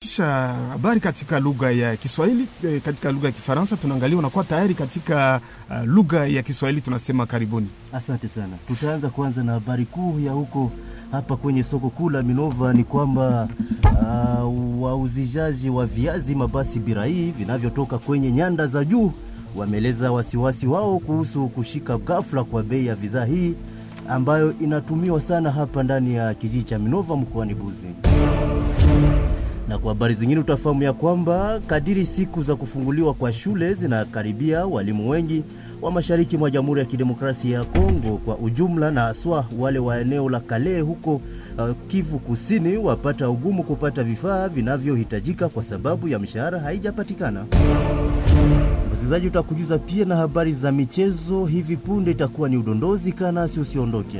kisha habari katika lugha ya Kiswahili, eh, katika lugha ya Kifaransa tunaangalia unakuwa tayari katika uh, lugha ya Kiswahili. Tunasema karibuni. Asante sana. Tutaanza kwanza na habari kuu ya huko hapa kwenye soko kuu la Minova ni kwamba uh, wauzijaji wa viazi mabasi birai vinavyotoka kwenye nyanda za juu wameeleza wasiwasi wao kuhusu kushika ghafla kwa bei ya bidhaa hii ambayo inatumiwa sana hapa ndani ya kijiji cha Minova mkoani Buzi. Na kwa habari zingine utafahamu ya kwamba kadiri siku za kufunguliwa kwa shule zinakaribia, walimu wengi wa mashariki mwa Jamhuri ya Kidemokrasia ya Kongo kwa ujumla na haswa wale wa eneo la Kale huko uh, Kivu Kusini wapata ugumu kupata vifaa vinavyohitajika kwa sababu ya mishahara haijapatikana. Msikilizaji, utakujuza pia na habari za michezo hivi punde. Itakuwa ni udondozi, kanasi usiondoke.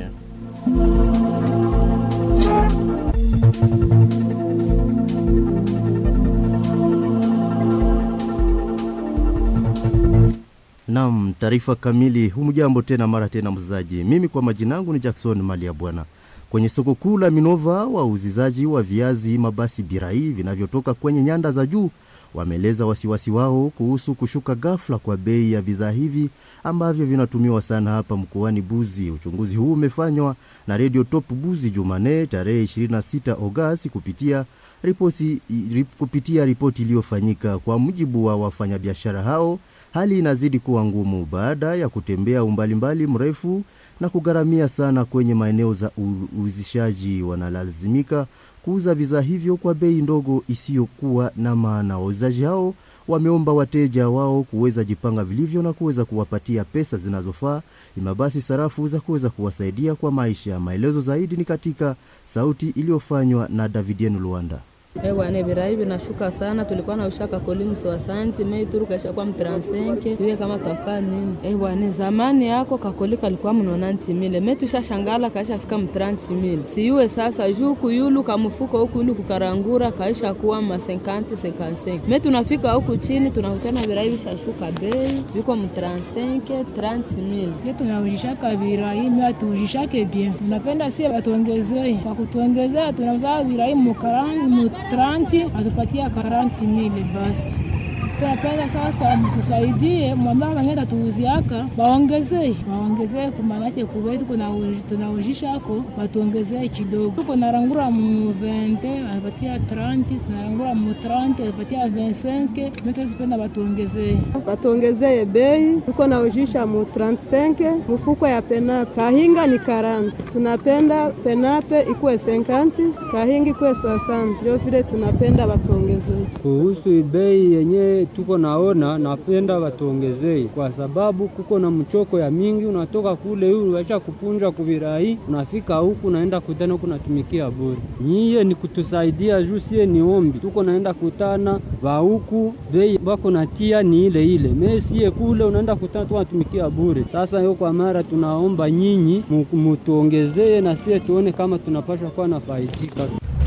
Nam, taarifa kamili. Humjambo tena mara tena mzaji, mimi kwa majina yangu ni Jackson Mali ya Bwana. Kwenye soko kuu la Minova, wauzizaji wa viazi mabasi birai vinavyotoka kwenye nyanda za juu wameeleza wasiwasi wao kuhusu kushuka ghafla kwa bei ya bidhaa hivi ambavyo vinatumiwa sana hapa mkoani Buzi. Uchunguzi huu umefanywa na Radio Top Buzi Jumane tarehe 26 Agosti kupitia ripoti rip, kupitia ripoti iliyofanyika. Kwa mujibu wa wafanyabiashara hao, hali inazidi kuwa ngumu baada ya kutembea umbali mbali mrefu na kugharamia sana kwenye maeneo za uuzishaji. Wanalazimika kuuza bidhaa hivyo kwa bei ndogo isiyokuwa na maana. Wauzaji hao wameomba wateja wao kuweza jipanga vilivyo na kuweza kuwapatia pesa zinazofaa, ima basi sarafu za kuweza kuwasaidia kwa maisha. Maelezo zaidi ni katika sauti iliyofanywa na Davidien Luanda. Ewane birai vinashuka sana, tulikuwa na ushaka kolimu soasanti mei turu kaisha kwa mtransenke tuye kama tafaa nini. Ewane zamani yako kakoli kalikuwa mnonanti mile me tusha shangala kaisha fika mtranti mile siyuwe sasa juu kuyulu kamufuko huku yulu kukarangura kaisha kuwa ma 50 55 me tunafika huku chini tunakutana birai vishashuka bei viko mtransenke 30 mile. Sie tunaujishaka birai me atuujishake bien, tunapenda sie batuongezee kwa kutuongezea, tunauza birai mukarani mu 30 atupatia 40 mili basi. Tunapenda sasa mtusaidie, mwambie wengine tatuuziaka waongezee, waongezee kumanake kuwetu tunaujisha ako watuongezee kidogo. Tuko narangura mu 20 atupatia 30, tunarangura mu 30 atupatia 25, metuzipenda watuongezee, watuongezee bei. Tuko naujisha mu 35 mfuko ya penape, kahinga ni 40. Tunapenda penape ikuwe 50, kahinga ikuwe 60, ndio vile tunapenda watuongezee. Kuhusu bei yenye tuko naona, napenda watuongezei kwa sababu kuko na mchoko ya mingi. Unatoka kule huyu waisha kupunja kuvirai, unafika huku naenda kutana huku natumikia bure. Nyiye ni kutusaidia juu sie ni ombi, tuko naenda kutana va huku bei bako natia ni ile ile, mesie kule unaenda kutana tu natumikia bure. Sasa hiyo kwa mara tunaomba nyinyi mutuongezee na sie tuone kama tunapaswa kuwa nafaidika.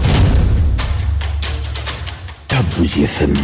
Kabuzi FM.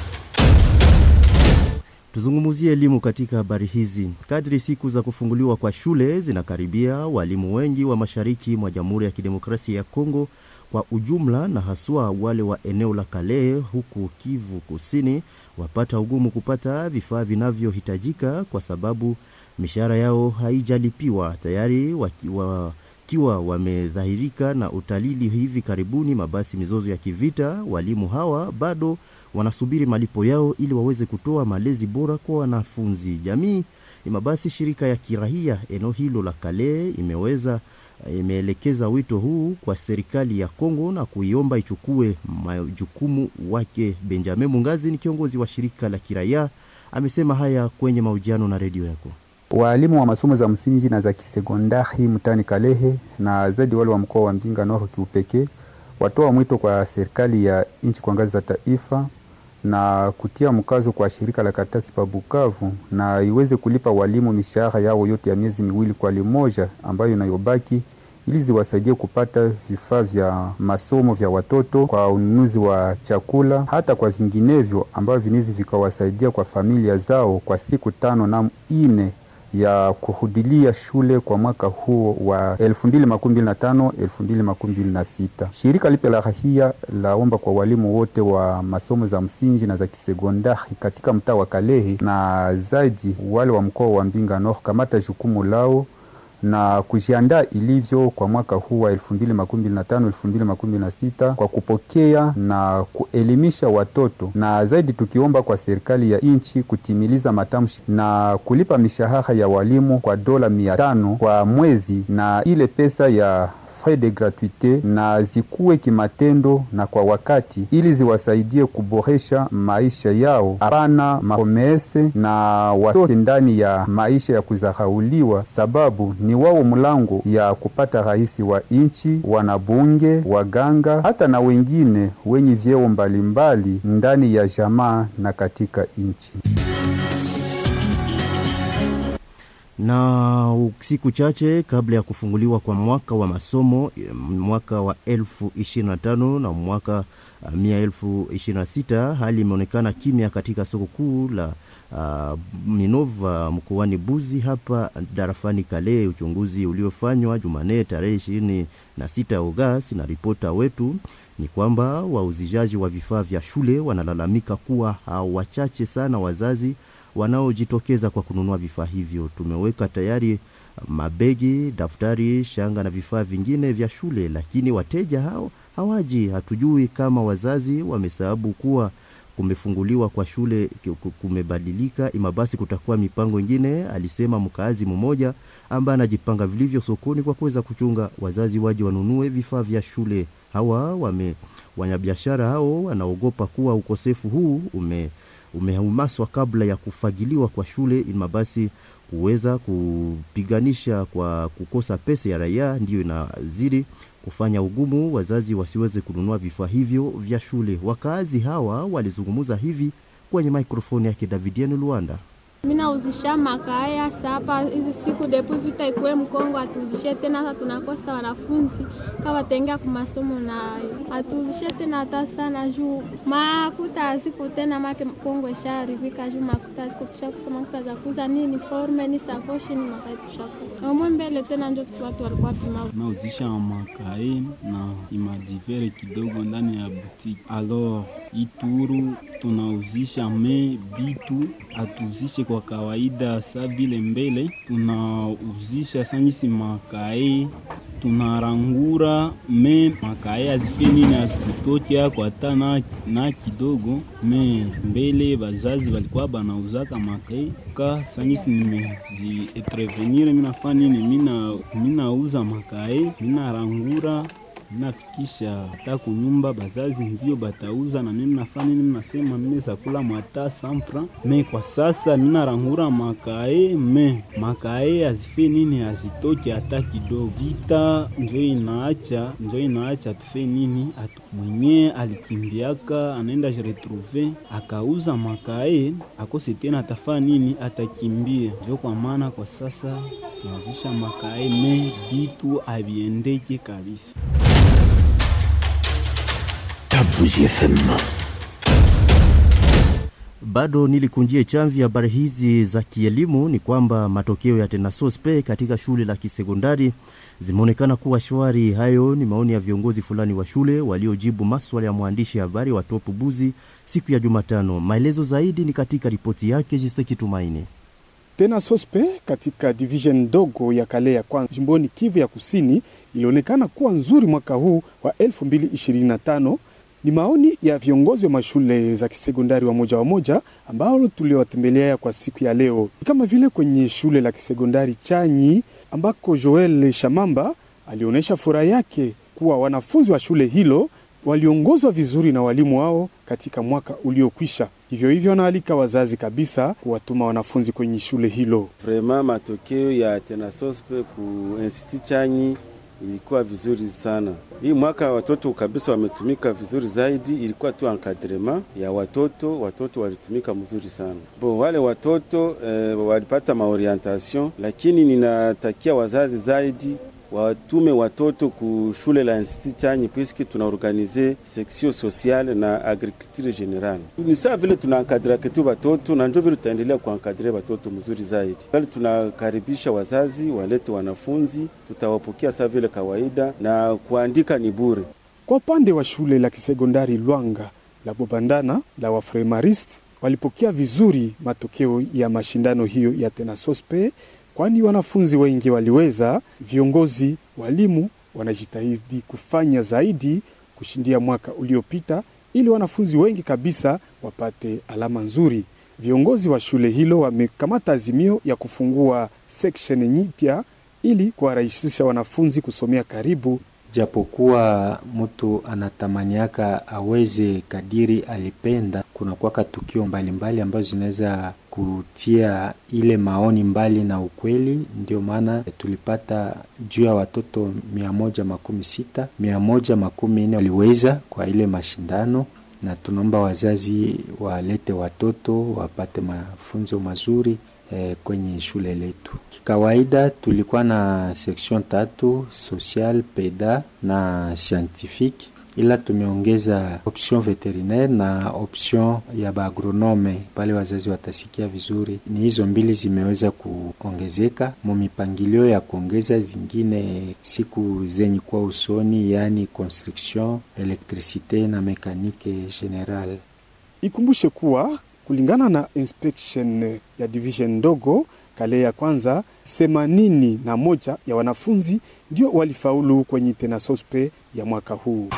Tuzungumzie elimu katika habari hizi. Kadri siku za kufunguliwa kwa shule zinakaribia, walimu wengi wa mashariki mwa Jamhuri ya Kidemokrasia ya Kongo kwa ujumla na haswa wale wa eneo la Kale huku Kivu Kusini wapata ugumu kupata vifaa vinavyohitajika kwa sababu mishahara yao haijalipiwa tayari wakiwa wakiwa wamedhahirika na utalili hivi karibuni mabasi mizozo ya kivita. Walimu hawa bado wanasubiri malipo yao ili waweze kutoa malezi bora kwa wanafunzi. Jamii mabasi shirika ya kirahia eneo hilo la Kale imeweza imeelekeza wito huu kwa serikali ya Kongo na kuiomba ichukue majukumu wake. Benjamin Mungazi ni kiongozi wa shirika la kiraia, amesema haya kwenye mahojiano na redio yako. Waalimu wa masomo za msingi na za kisekondari mtaani Kalehe na zaidi wale wa mkoa wa Mbinga Nord kiupekee watoa mwito kwa serikali ya nchi kwa ngazi za taifa na kutia mkazo kwa shirika la karatasi pa Bukavu na iweze kulipa walimu mishahara yao yote ya miezi miwili kwa limoja ambayo inayobaki ili ziwasaidie kupata vifaa vya masomo vya watoto, kwa ununuzi wa chakula, hata kwa vinginevyo ambavyo vinizi vikawasaidia kwa familia zao kwa siku tano na ine ya kuhudilia shule kwa mwaka huo wa 2025 2026. Shirika lipya la rahia laomba kwa walimu wote wa masomo za msingi na za kisekondari katika mtaa wa Kalehe na zaidi wale wa mkoa wa Mbinga Nord kamata jukumu lao na kujiandaa ilivyo kwa mwaka huu wa 2025 2026 kwa kupokea na kuelimisha watoto, na zaidi tukiomba kwa serikali ya nchi kutimiliza matamshi na kulipa mishahara ya walimu kwa dola mia tano kwa mwezi, na ile pesa ya frais de gratuite na zikuwe kimatendo na kwa wakati, ili ziwasaidie kuboresha maisha yao, hapana mapromese na watoke ndani ya maisha ya kudharauliwa, sababu ni wao mlango ya kupata rais wa nchi, wanabunge, waganga, hata na wengine wenye vyeo mbalimbali ndani ya jamaa na katika nchi. na siku chache kabla ya kufunguliwa kwa mwaka wa masomo mwaka wa 2025 na mwaka uh, 2026 hali imeonekana kimya katika soko kuu la uh, Minova mkoani Buzi hapa darafani Kale. Uchunguzi uliofanywa Jumanne tarehe 26 Agosti na ripota wetu ni kwamba wauzijaji wa vifaa vya shule wanalalamika kuwa wachache sana wazazi wanaojitokeza kwa kununua vifaa hivyo. Tumeweka tayari mabegi, daftari, shanga na vifaa vingine vya shule, lakini wateja hao hawaji. Hatujui kama wazazi wamesababu kuwa kumefunguliwa kwa shule kumebadilika, ima basi kutakuwa mipango ingine, alisema mkaazi mmoja ambaye anajipanga vilivyo sokoni kwa kuweza kuchunga wazazi waje wanunue vifaa vya shule. Hawa wame wanyabiashara hao wanaogopa kuwa ukosefu huu ume umeumaswa kabla ya kufagiliwa kwa shule, ima basi kuweza kupiganisha kwa kukosa pesa ya raia, ndiyo inazidi kufanya ugumu wazazi wasiweze kununua vifaa hivyo vya shule. Wakaazi hawa walizungumza hivi kwenye mikrofoni yake Davidian Luanda. Minauzisha makaya sapa hizi siku depu vita ikuwe Mkongo, atuuzishe tena. Hata tunakosa wanafunzi kawa tenga ku masomo nayo, atuuzishe tena hata sana juu makuta aziko tena make Kongo isharibika juu makuta aziko tushakosa makuta za kuuza ni uniforme ni sakoshi ni makai tushakosa omwe mbele tena, ndio watu walikuwa pima nauzisha makae na imadivere kidogo ndani ya butiki. Alors Ituru tunauzisha me bitu atuuzishe kwa kawaida sa vile mbele tunauzisha sangisi makae tunarangura me makae azifie nini azikutokia kwa hata na, na kidogo me mbele bazazi balikuwa banauzaka makae ka sangisi nimejiprevenire minafa nini mina minauza makae minarangura minafikisha hata kunyumba bazazi ndio batauza na mimi nafanya nini, mnasema mimi zakula mwata sampra me kwa sasa minarangura makae me makae azife nini azitoke hata kidogo, vita njo inaacha njo inaacha tufe nini atu mwenye alikimbiaka anaenda jiretrouve akauza makae akose tena atafaa nini atakimbia. Njo kwa maana kwa sasa tunazisha makae me vitu aviendeke kabisa. Kabuzi FM. Bado nilikunjie chamvi habari hizi za kielimu ni kwamba matokeo ya tenasospe katika shule la kisekondari zimeonekana kuwa shwari. Hayo ni maoni ya viongozi fulani wa shule waliojibu maswala ya mwandishi habari wa Top Buzi siku ya Jumatano. Maelezo zaidi ni katika ripoti yake Jisteki Tumaini. Tena sospe katika division ndogo ya kale ya kwanza jimboni Kivu ya Kusini ilionekana kuwa nzuri mwaka huu wa 2025 ni maoni ya viongozi wa mashule za kisekondari wa moja wa moja ambao tuliowatembelea kwa siku ya leo, kama vile kwenye shule la kisekondari Chanyi ambako Joel Shamamba alionyesha furaha yake kuwa wanafunzi wa shule hilo waliongozwa vizuri na walimu wao katika mwaka uliokwisha. Hivyo hivyo wanaalika wazazi kabisa kuwatuma wanafunzi kwenye shule hilo. Vrema matokeo ya tenasospe ku institut Chanyi ilikuwa vizuri sana. Hii mwaka watoto kabisa wametumika vizuri zaidi, ilikuwa tu encadrement ya watoto, watoto walitumika mzuri sana. Bo wale watoto eh, walipata maorientation, lakini ninatakia wazazi zaidi watume watoto ku shule la Institut Chanyi puisque tunaorganize section sociale na agriculture generale. Ni saa vile tunankadira ketu watoto na njo vile tutaendelea kuankadire watoto mzuri zaidi. Bali tunakaribisha wazazi walete wanafunzi, tutawapokea saa vile kawaida na kuandika ni bure. Kwa upande wa shule la kisekondari Lwanga la Bobandana la Wafremarist walipokea vizuri matokeo ya mashindano hiyo ya Tenasospe, kwani wanafunzi wengi waliweza. Viongozi, walimu wanajitahidi kufanya zaidi kushindia mwaka uliopita, ili wanafunzi wengi kabisa wapate alama nzuri. Viongozi wa shule hilo wamekamata azimio ya kufungua section nyipya ili kuwarahisisha wanafunzi kusomea karibu japokuwa mtu anatamaniaka aweze kadiri alipenda, kuna kwaka tukio mbalimbali ambazo zinaweza kutia ile maoni mbali na ukweli. Ndio maana tulipata juu ya watoto mia moja makumi sita mia moja makumi nne waliweza kwa ile mashindano, na tunaomba wazazi walete watoto wapate mafunzo mazuri eh, kwenye shule letu. Kikawaida tulikuwa na section tatu social, peda na scientifique, ila tumeongeza option veterinaire na option ya baagronome pale wazazi watasikia vizuri. Ni hizo mbili zimeweza kuongezeka mu mipangilio ya kuongeza zingine siku zenye kuwa usoni, yaani construction, electricite na mekanike general. Ikumbushe kuwa kulingana na inspection ya division ndogo kale ya kwanza, themanini na moja ya wanafunzi ndio walifaulu kwenye tenasospe ya mwaka huu.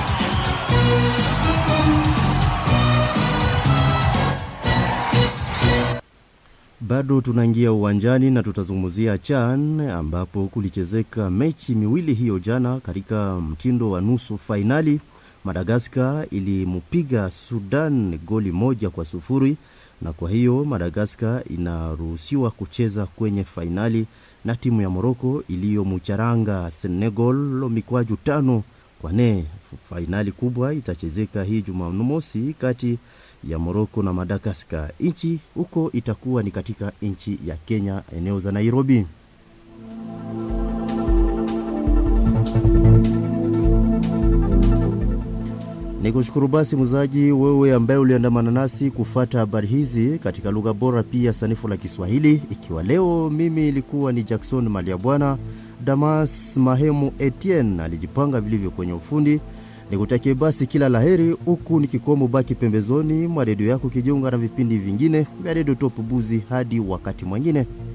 Bado tunaingia uwanjani na tutazungumzia CHAN ambapo kulichezeka mechi miwili hiyo jana katika mtindo wa nusu fainali. Madagaskar ilimupiga Sudan goli moja kwa sufuri na kwa hiyo Madagaskar inaruhusiwa kucheza kwenye fainali na timu ya Moroko iliyomcharanga Senegal mikwaju tano kwa nne. Fainali kubwa itachezeka hii Jumamosi kati ya Moroko na Madagaskar. Nchi huko itakuwa ni katika nchi ya Kenya, eneo za Nairobi. Ni kushukuru basi mzaji wewe ambaye uliandamana nasi kufata habari hizi katika lugha bora pia sanifu la Kiswahili. Ikiwa leo mimi ilikuwa ni Jackson Maliabwana, Damas Mahemu Etienne alijipanga vilivyo kwenye ufundi. Nikutakie basi kila laheri, huku nikikomo baki pembezoni mwa redio yako kijiunga na vipindi vingine vya redio Top Buzi. Hadi wakati mwingine.